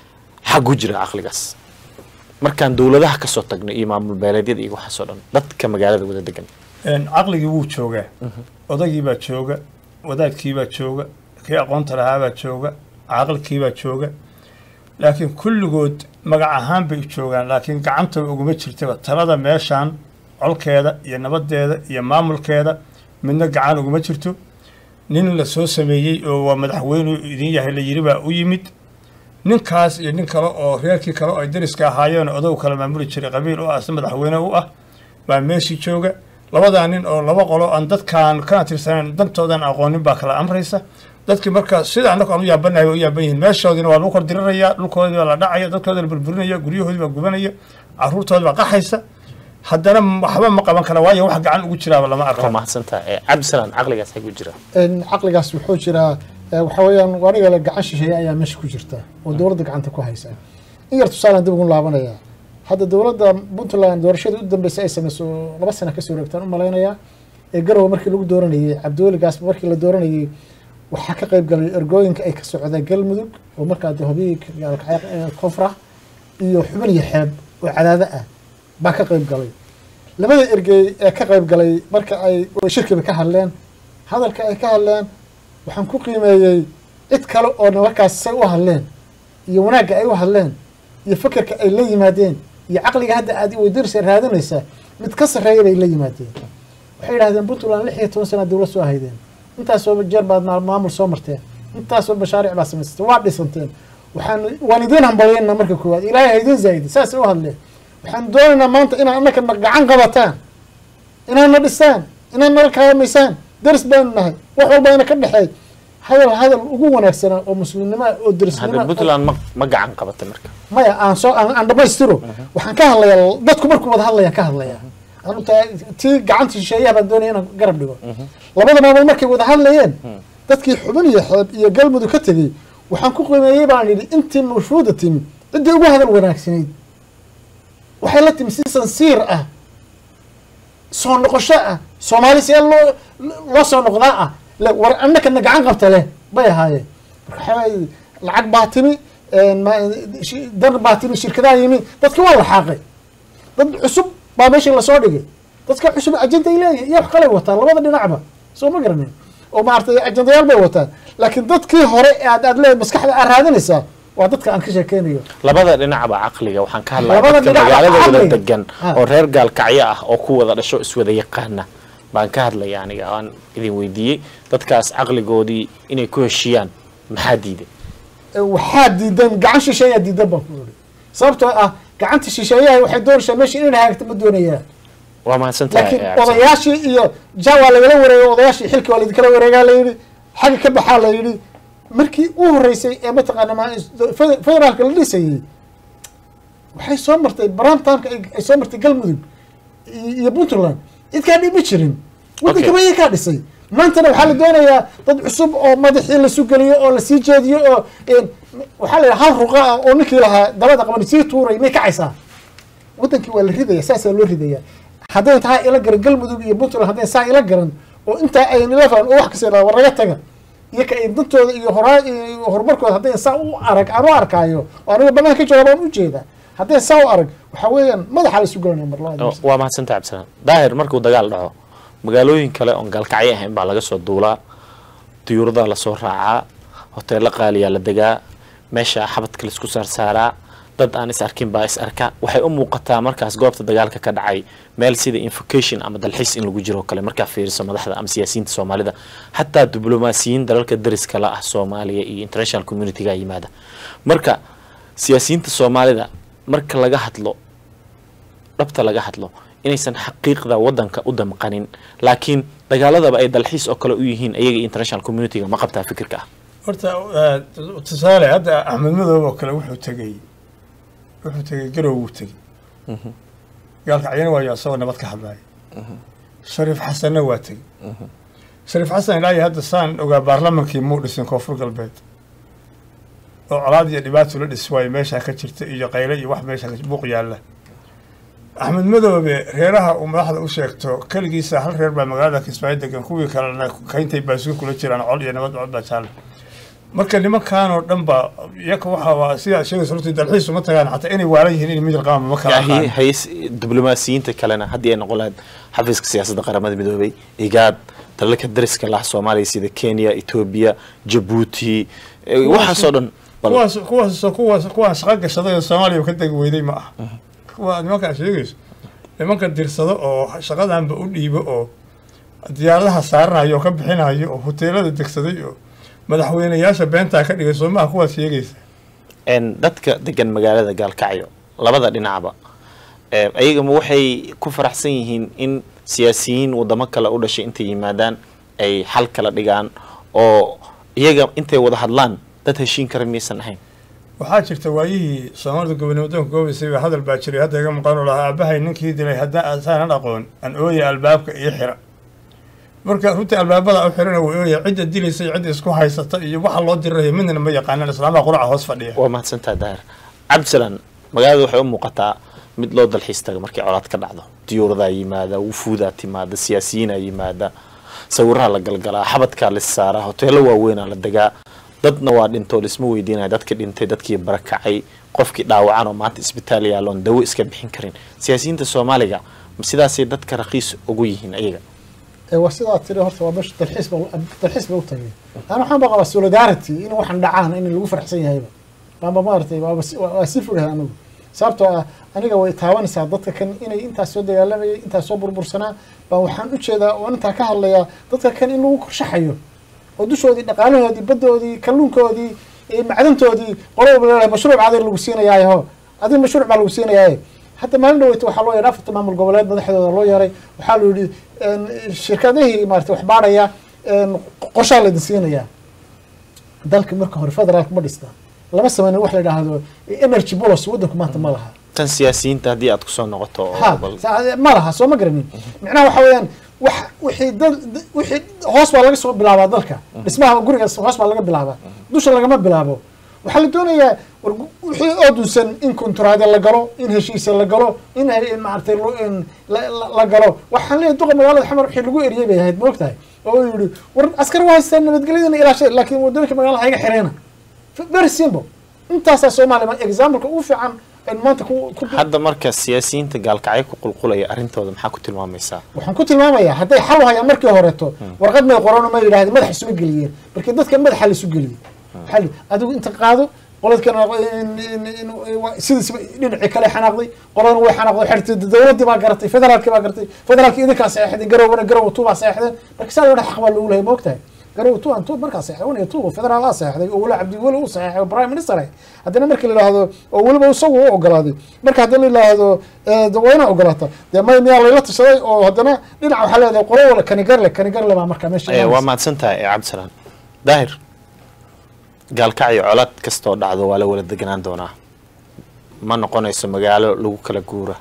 xagu jira caqligaas markaan dowladaha kasoo tagno iyo maamul beeleedyada iyo waxaasoo dhan dadka magaalada wada degan Een, caqligii wuu joogaa odagiibaa jooga wadaadkiibaa jooga kii aqoonta lahaabaa jooga caqlikiibaa jooga laakiin kulligood magac ahaan bay u joogaan laakiin gacantooda uguma jirtaba talada meeshaan colkeeda iyo nabadeeda iyo maamulkeeda midna gacan uguma jirto nin la soo sameeyey oo waa madaxweynu idin yahay la yiri baa u yimid ninkaas iyo nin kale oo reerkii kale oo ay dariska ahaayeen oo odow kala maamuli jiray qabiil u ah isna madaxweyne u ah baa meeshii jooga labadaa nin oo laba qolo aan dadkaan kana tirsanayn dantoodan aqoonin baa kala amraysa dadkii marka sida annagu aan u yaabanahay way u yaaban yihiin meeshoodiina waa lagu kor diriraya dhulkoodii baa la dhacaya dadkoodii la burburinaya guryahoodii baa gubanaya caruurtoodii baa qaxaysa haddana waxba ma qaban kara waayo wax gacan ugu jiraaba lama waa arko mahadsan tahay Eh, cabdisalaan caqligaas xagu jira En caqligaas wuxuu jiraa eh, waxa weeyaan aniga le gacan shisheeye ayaa meesha ku jirta oo dowladda gacanta ku haysa in yar tusaalaan dib ugu laabanaya hadda dowladda puntland doorashadii u dambeysay ay sameyso laba sana kasoo wareegtaan u malaynayaa ee garowe markii lagu dooranayey cabdiweligaas markii la dooranayey waxaa ka qayb galay ergooyinka ay ka socdeen galmudug oo markaa de hobiyii koonfur ah iyo xubin iyo xeeb oo cadaado ah baa ka qayb galay labada ergey ee ka qayb galay marka ay oo shirkiba ka hadleen hadalka ay ka hadleen waxaan ku qiimeeyey cid kale oo markaas say u hadleen iyo wanaagga ay u hadleen iyo fekerka ay la yimaadeen iyo caqliga hadda aad weydirsa raadinaysaa mid ka sarreeya bay la yimaadeen waxay yidhahdeen puntland lix iyo toban sana dowlad soo haydeen intaasoo jeer baad maal- maamul soo marteen intaasoo mashaariic baad samaysteen waa dhisanteen waxaan waan idiin hambalyeynaa marka koowaad ilaahay ha idiin zaayidi saasay u hadleen waxaan doonaynaa maanta inaad annaka na gacan qabataan inaad na dhisaan inaad nala kaawamaysaan daris baanu nahay wax walba ina ka dhexeey hadal hadal ugu wanaagsanaa oo muslimnimo ah oo hadda darisnimo puntland ma ma gacan qabatay marka maya aan soo aan aan dhamaystiro waxaan ka hadlayaa dadku markuu wada hadlayaan ka hadlayaa anu taa tii gacanta shisheeyaha baan doonaya inaan garab dhigo labada maamul markay wada hadlayeen dadkii xubin iyo xeeb iyo galmudug ka tegey waxaan ku qiimeeyey baan yidhi intii mashhuuda timi ciddii ugu hadal wanaagsanayd waxay la timi si sansiir ah soo noqosho ah soomaali see loo loo soo noqdaa ah le war annakana gacan qabta leh bay ahaayeen marka waxaa waaye lacag baa timi ma- shi- dar baa timi shirkadaha yimi dadki waa la xaaqay dad cusub baa meeshii lasoo dhigay dadka cusub ajenday leeyihin iyo wax kalay wataan labada dhinacba soo ma garanin oo maaragtay ajendayaal bay wataan laakiin dadkii hore ee aad aad leedahay maskaxda aad raadinaysaa waa dadka aan ka sheekeynayo labada dhinacba caqliga waxaan ka hadlaya Labada dadka dhinacba magaalada wada caqliga. degan Ah. oo reer gaalkacyo ah oo ku wada dhasho iswada yaqaana baan ka hadlaya aniga aan idin weydiiyey dadkaas caqligoodii inay ku heshiiyaan maxaa diiday waxaa diidan gacan shisheeyaa diidan baan ku iri sababtoo ah gacanta shisheeyaha waxay doonaysaa meesha inay hagaagto ma doonayaan waa mahadsantahay laakiin eh, Cabdi. odayaashii iyo ja waa lagala wareegay odayaashii xilkii waa laidinkala wareegaa la yidhi xagga ka baxaa la yidhi markii u horeysay ee mataqaana ma- fede- federaalka la dhisayey waxay soo martay baramtamka ay soo martay galmudug i- iyo puntland cid kaa dhimi jirin waddanka Okay. bayay kaa dhisay maantana waxaa la doonayaa dad cusub oo madaxii lasu geliyo oo lasii jeediyo oo een, waxaa la yidhaha hal ruqa ah oo ninkii lahaa dabada qaban sii tuuray may kacaysaa wadankii waa la ridaya saasaa loo ridaya hadday tahay ila garan galmudug iyo puntland hadday saa ila garan oo intaa ayn ila fahan oo wax kasta yidhahda war laga taga iyo ka ay dantooda iyo horaa iyo horumarkooda hadday saa u arag aan u arkaayo oo aniga banaanka ka jooga baan u jeeda hadday saa u arag waxaa weeyaan madaxa la isu gelinaya mar labaad Oh, waa mahadsantahay cabdisalaan daahir markuu dagaal dhaco magaalooyin kale oon gaalkacyo ahayn baa laga soo duulaa diyuuradaha lasoo raacaa hoteelo qaaliyaa la degaa meesha xabadka laisku saarsaaraa dad aan is arkin baa is arka waxay u muuqataa markaas goobta dagaalka ka dhacay meel sida invocation ama dalxiis in lagu jiro oo kale markaa fiiriso madaxda ama siyaasiyiinta soomaalida xataa diblomaasiyiin dalalka dariska la ah soomaaliya iyo international communityga yimaada marka siyaasiyiinta soomaalida marka laga hadlo dhabta laga hadlo inaysan xaqiiqda wadanka u damqanin laakiin dagaaladaba ay dalxiis oo kale u yihiin ayaga iyo international communityga ma qabtaa fikirka ah horta eh, tusaale hadda axmed madoob oo kale wuxuu tegey wuxuu tegey garow wuu tegey gaalka cayana waayo asagoo nabad ka hadlaya shariif xasanna waa tegey shariif xasan ilaa iyo hadda saan ogaa baarlamankii muu dhisin koonfur galbeed oo colaad iyo dhibaato la dhis waayo meeshaa ka jirta iyo qayle iyo wax meesha ka- buuq yaalla axmed madoobe reeraha uu madaxda u sheegto keligiisa hal reer baa magaalada kismaayo degan kuwii kalena kayntay baasuur kula jiraan col iyo nabad cod baa jaale marka nimankan oo dhan ba iyaka waxa waa sidaa sheegaysa horta dalxiis uma tagaan xataa inay waalan yihiin in mijir qaama ma kala Yahi- aqaan hays diblomaasiyiinta kalena haddii ay noqon lahayd xafiiska siyaasadda qaramada midoobay igaad dalalka dariska lah soomaaliya sida kenya etoobiya jabuuti eh, waxaasoo dhan bal- kuwaas kuwaas kuwaas kuwaan shaqo gashaday oo soomaaliya ka degi weyday ma ah kuwa nimankaa sheegayso nimanka dirsado oo shaqadanba u dhiibo oo diyaaradaha saaranayo oo ka bixinayo oo hoteelada degsaday oo madaxweyneyaasha beentaa ka dhigay soomaha kuwaad sheegaysa een, dadka degan magaalada gaalkacyo labada dhinacba eh, ayagama waxay ku faraxsan yihiin in siyaasiyiin wadamo kale u dhashay intay yimaadaan ay xal kala dhigaan oo iyaga intay wada hadlaan dad heshiin kara miyaysan ahayn waxaa jirta waayihii soomaalida gobonimo doonka goobaysay baa hadal baa jiray hadda iga maqan oo lahaa aabahay ninkii dilay haddaan asaanan aqoon an ooya albaabka iyo xira marka runtii albaabada u xirana way ooya cidda dilaysa iyo cidda isku haysata iyo waxa loo dirirayo midna ma yaqaanaan islaamaha quraca hoos fadhiya waa mahadsantaha daahir cabdisalaan magaalada waxay u muuqataa mid loo dalxiis taga markay colaad ka dhacdo diyuuradaa yimaada wufuudaa timaada siyaasiyiinaa yimaada sawiraha la galgalaa xabadkaa lis saaraa hoteelo waaweynaa la degaa dadna waa dhintoo lisma weydiinaya dadkii dhintay dadkii barakacay qofkii dhaawacan oo maanta isbitaal yaalloon dawo iska bixin karin siyaasiyiinta soomaaliga ma sidaasay dadka raqiis ugu yihiin ayaga ee waa sidaa tiri horta waa meesha dalxiis ba dalxiis ba u tagay ana waxaan ba qabaa solidarity in waxaan dhacaan in lagu faraxsan yahayba maamba maaragtay waaba si- waa waa sii fogahay anigu sababtoo ah aniga way taabanaysaa dadka kan inay intaas soo dagaalamayay intaas soo burbursanaa baa waxaan u jeedaa oo intaa ka hadlayaa dadka kan in lagu korshaxayo oo dushoodii dhaqaalahoodii baddoodii kalluunkoodii iyo macdantoodii qolo walba leedahay mashruuc adig lagu siinayaayo adig mashruuc baa lagu siinayaaye hadda maalin dhaweyta waxaa loo yeeray afarta maamul goboleed madaxdooda loo yeeray waxaa la yidhi een, shirkadihii maarata wax baadhaya een, qorshaa laydin siinayaa dalka marka hore federaalka ma dhisna lama sameynin wax la yidhaahdo energy policy waddanku maanta ma laha tan siyaasiyiinta haddii aad kusoo noqoto oo ha bal- sa- ma laha soo ma garanin micnaha waxa weeyaan wax wixii dad wixii hoos baa laga soo bilaabaa dalka dhismaha guriga hoos baa laga bilaabaa dusha lagama bilaabo waxaa la doonayaa war gu- wixii oo dunsan in konturaade la galo in heshiisa la galo in he- in maaragtay lo- in la- la- la galo waxaan leeyahay duqa magaalada xamar wixii lagu eriyey bay ahayd ma ogtahay oo uu yihi war askar waa haystaan nabadgelyadana ilaashay laakiin wadooyinka magaalada hayga xireyna very simple intaasaa soomaaliya exampleka ugu fiican in maanta ku ku hadda marka siyaasiyiinta gaalkacyo ku qulqulaya arrintooda maxaa ku tilmaamaysaa waxaan ku tilmaamayaa hadday xal u hayaan markii horeeto warqad may qoran ma yidhahdeen madax isuma geliyeen markii dadka madaxa la isu geliyey waxaa la- adigu inta qaado qolad kana sidiisba dhinacii kale xanaaqday qoladana way xanaaqday xertay dowladdii baa garatay federaalkii baa garatay federaalkii idinkaa seexdeen garowna garow two baa seexdeen marka saa loo xaq baa loogu lehay ma ogtahay garow two an two markaa seexday one iyo two federaal aa seexday oo weli cabdi weli u seexay oo prime minister ah haddana markii la yidhaahdo oo weliba isagu u ogolaaday marka haddii la yidhaahdo waa inaa ogolaata dee may miyaa layla tashaday oo haddana dhinac waxaa leedahay qolo wala kanigarle kanigarle baa markaa meesha waa mahadsan tahay cabdisalaan daahir gaalkacyo colaad kastoo dhacdo waa la wala deganaan doonaa ma noqonayso magaalo lagu kala guura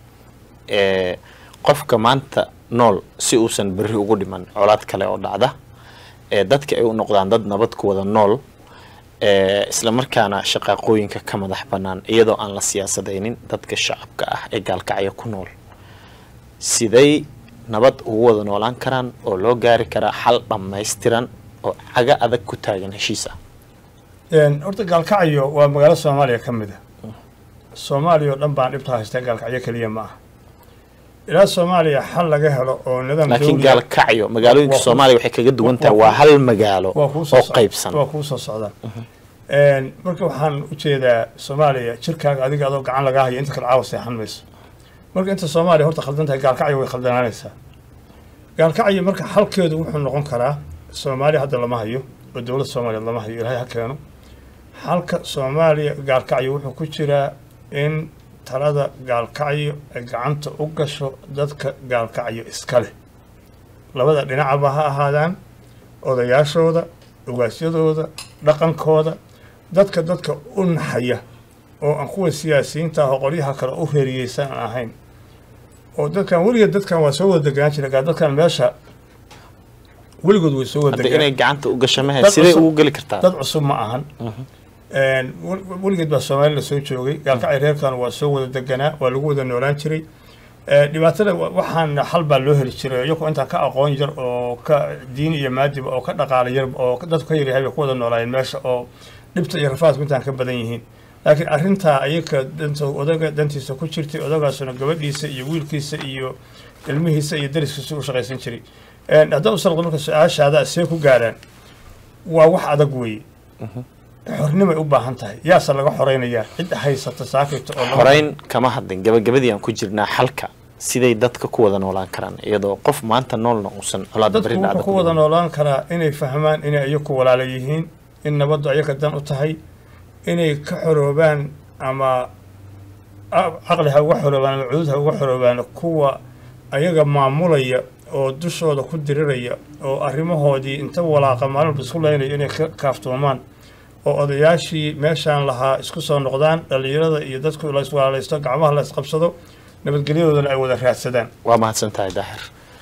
qofka maanta nool si uusan berri ugu dhiman colaad kale oo dhacda dadka ay u noqdaan dad nabad ku wada nool isla markaana shaqaaqooyinka ka madax bannaan iyadoo aan la siyaasadaynin dadka shacabka ah ee gaalkacyo ku nool siday nabad ugu wada noolaan karaan oo loo gaari karaa xal dhammaystiran oo caga adag ku taagan heshiis ah horta gaalkacyo waa magaalo soomaaliya ka mid a soomaaliya oo dhan baan dhibta haystaa gaalkacyo keliya ma aha ilaa soomaaliya xal laga helo oo nidaam laakiin gaalkacyo magaalooyinka soomaaliya waxay kaga duwan tahay waa hal magaalo oo qaybsan waa kuu soo socdaan marka waxaan u jeedaa soomaaliya jirkaaga adiga adoo gacan lagaa hayo inta kale caawa seexan mayso marka inta soomaaliya horta khaldan tahay gaalkacyo way khaldanaanaysaa gaalkacyo marka xalkeedu wuxuu noqon karaa soomaaliya hadda lama hayo oo dowladda soomaaliya lama hayo ilaahay ha keeno xalka soomaaliya gaalkacyo wuxuu ku jiraa in talada gaalkacyo ay gacanta u gasho dadka gaalkacyo iska leh labada dhinacaba ha ahaadaan odayaashooda ogaasyadooda dhaqankooda dadka dadka u naxaya oo aan kuwa siyaasiyiinta ah oo qolyaha kale u reeriyeysan aan ahayn oo dadkan weligeed dadkan waa soo wada deganaan jira gaa dadkan meesha weligood way soo wada hadda inay gacanta u gasho mahe sidee ugu geli kartaa dad cusub ma ahan weligeed baa soomaali la soo joogay gaalkacyo reerkan waa soo wada deganaa waa lagu wada noolaan jiray dhibaatada waxaan xal baa loo heli jiray iyagoo intaan ka aqoon yar oo ka diin iyo maadiba oo ka dhaqaala yar oo dadku ka yaryahay bay ku wada noolaayeen meesha oo dhibta iyo rafaadku intaan ka badan yihiin laakiin arrintaa ayaga danta odaga dantiisa ku jirtay odagaasuna gabadhiisa iyo wiilkiisa iyo ilmihiisa iyo dariskiisa u shaqaysan jiray haddaa u salqdo marka su-aashaada see ku gaaraan waa wax adag weeye xornimay u baahan tahay yaase laga xoreynayaa cid haysata saakayta oo xoreyn kama hadlin gabagabadii aan ku jirnaa xalka siday dadka ku wada noolaan karaan iyadoo qof maanta noolna uusan colaad dadku beri wuxuu dhacda ku wada noolaan karaa inay fahmaan inay ayaku walaala yihiin in nabaddu ayaga dan u tahay inay ka xoroobaan ama caqli ha uga xoroobaan ama cudud ha uga xoroobaan kuwa ayaga maamulaya oo dushooda ku diriraya oo arrimahoodii inta walaaqa maalin walba isku leynaya inay ka kaaftoomaan oo odayaashii meeshaan lahaa isku soo noqdaan dhallinyarada iyo dadku la iswalaalaysto gacmaha la isqabsado nabadgelyadoodana ay wada raadsadaan waa mahadsan tahay daahir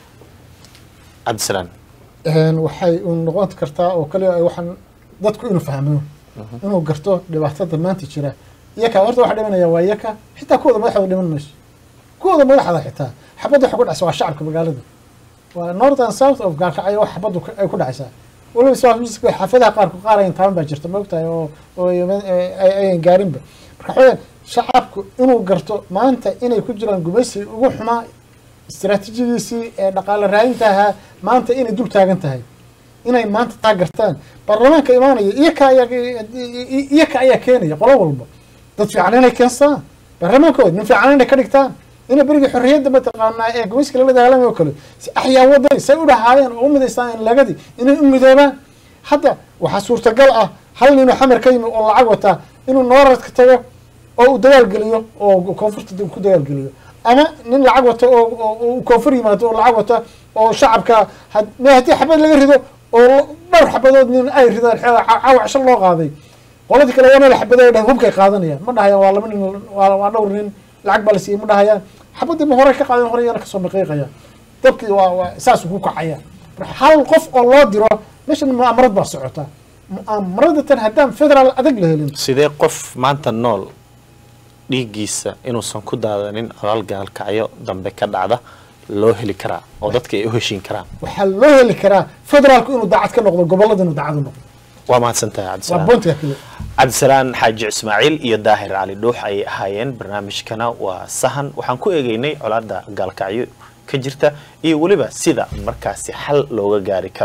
cabdisalaan waxay u noqon kartaa oo kaliya ay waxaan dadku inuu fahmo inuu garto dhibaatada maanta jira iyaka horta waxa dhimanaya waa iyaka xitaa kuwooda madaxda dhiman mayso kuwooda madaxda xitaa xabadda waxa ku dhacsa waa shacabka magaalada waa north and south of gaalkacyo wax xabaddu ka- ay ku dhacaysaa weliba soo xaafadaha qaarku qaar ayan taaban baa jirta maogtahay oo oo ay- ayan gaarinba marka waxaweyaan shacabku inuu garto maanta inay ku jiraan gumaysi ugu xumaa istiraatiijiyadiisii ee dhaqaale raadinta ahaa maanta inay dul taagan tahay inay maanta taa gartaan baarlamaanka imaanaya iyaka ayaa iyaka ayaa keenaya qolo walba dad fiican inay keenstaan baarlamaankooda nin fiican inay ka dhigtaan inay berigii xorriyadda mataqaanaa ee gumayska lala dagaalamay oo kale si axyaa waday say u dhahaayeen oo u midaystaan lagadii inay u midoobaan hadda waxaa suurtagal ah hal ninoo xamar ka yimi oo lacag wataa inuu nooradka tago oo uu dagaalgeliyo oo koonfurta ku dagaalgeliyo ama nin lacag wato oo oo- oo koonfur yimaado oo lacag wata oo shacabka had- me haddii xabad laga rido oo dhowr xabadood nin ay ridaan xeeda caawac shal loo qaaday qoladii kale waa meel xabadee dhahay hubkay qaadanayaan ma dhahayaan waa laba nin waa waa dhowr nin lacag baa la siiyey ma dhahayaan xabadii ma hore ka qaadeen hore yana kasoo maqiiqayaan dabkii waa waa saasuu ku kacaya marka hal qof oo loo diro meeshan mu'amarad baa socota mu'amaradatan haddaan federaal adag la helin sidee qof maanta nool dhiiggiisa inuusan ku daadanin colaal gaalkacyo dambe ka dhacda loo heli karaa oo dadka ay u heshiin karaan waxaa loo heli karaa federaalku inuu daacad ka noqdo gobolada inuu daacad u noqdo waa mahadsan tahay waa cabdisalaan boontiga kale cabdisalaan xaaji ismaaciil iyo daahir cali dhuux ayay ahaayeen barnaamijkana waa sahan waxaan ku eegeynay colaada gaalkacyo ka jirta iyo weliba sida markaasi xal looga gaari karo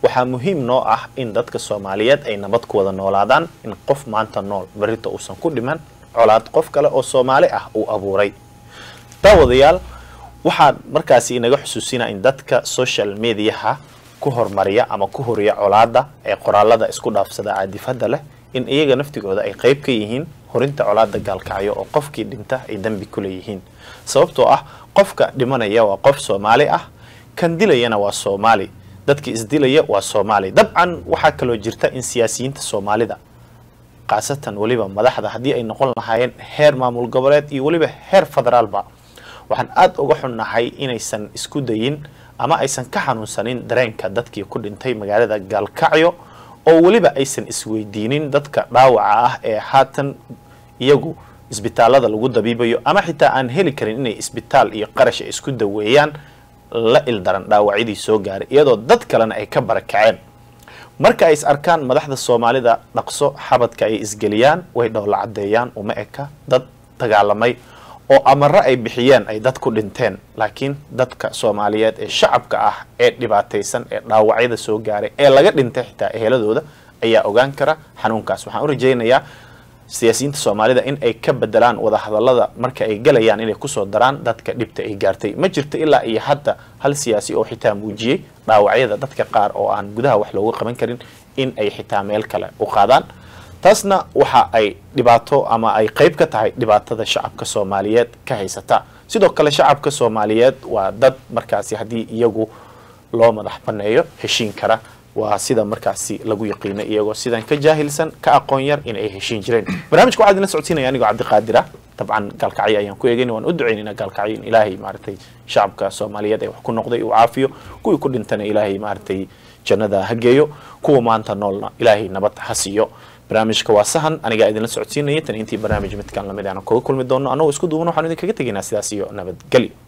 waxaa muhiim noo ah in dadka soomaaliyeed ay nabad ku wada noolaadaan in qof maanta nool berrito uusan ku dhiman colaad qof kale oo soomaali ah uu abuuray daawadayaal waxaan markaasi inaga xusuusinaa in dadka social mediaha ku hormariya ama ku horiya colaada ee qoraalada isku dhaafsada caadifada leh in iyaga naftigooda ay qayb ka yihiin horinta colaada gaalkacyo oo qofkii dhinta ay dembi ku leeyihiin sababtoo ah qofka dhimanaya waa qof soomaali ah kan dilayana waa soomaali dadkii isdilaya waa soomaali dabcan waxaa kaloo jirta in siyaasiyiinta soomaalida khaasatan weliba madaxda haddii ay noqon lahaayeen heer maamul goboleed iyo weliba heer federaalba waxaan aada uga xunnahay inaysan isku dayin ama aysan ka xanuunsanin dareenka dadkii ku dhintay magaalada gaalkacyo oo weliba aysan isweydiinin dadka dhaawaca ah ee haatan iyagu isbitaalada lagu dabiibayo ama xitaa aan heli karin inay isbitaal iyo qarash ay isku daweeyaan la ildaran dhaawacyadii soo gaaray iyadoo dad kalena ay ka barakaceen marka ay is arkaan madaxda soomaalida dhaqso xabadka ay isgeliyaan way dhowla caddeeyaan uma eka dad dagaalamay oo amaro ay bixiyeen ay dad ku dhinteen laakiin dadka soomaaliyeed ee shacabka ah ee dhibaataysan ee dhaawacyada soo gaaray ee laga dhintay xitaa eheladooda ayaa ogaan kara xanuunkaas waxaan u rajaynayaa siyaasiyiinta soomaalida in ay ka bedelaan wadahadalada marka ay galayaan inay kusoo daraan dadka dhibta ay gaartay ma jirto ilaa iyo hadda hal siyaasi oo xitaa muujiyey dhaawacyada dadka qaar oo aan gudaha wax looga qaban karin in ay xitaa meel kale u qaadaan taasna waxa ay dhibaato ama ay qayb ka tahay dhibaatada shacabka soomaaliyeed ka haysata sidoo kale shacabka soomaaliyeed waa dad markaasi haddii iyagu loo madax baneeyo heshiin kara waa sida markaasi lagu yaqiina iyagoo sidan ka jaahilsan ka aqoon yar in ay heshiin jireen barnaamijka waxaa idinla socodsiinaya anigoo cabdiqaadir ah dabcan gaalkacyo ayaan ku eegayna waan u ducaynayna gaalkacyo in ilaahay maaragtay shacabka soomaaliyeed ee wax ku noqday uu caafiyo kuwii ku dhintana ilaahay maaragtay jannada ha geeyo kuwa maanta noolna ilaahay nabad ha siiyo barnaamijka waa sahan anigaa idinla socodsiinaya tan intii barnaamij midkaan lamid aan kaga kulmi doono annagoo isku duuban waxaan idinkaga tegaynaa sidaas iyo nabadgelyo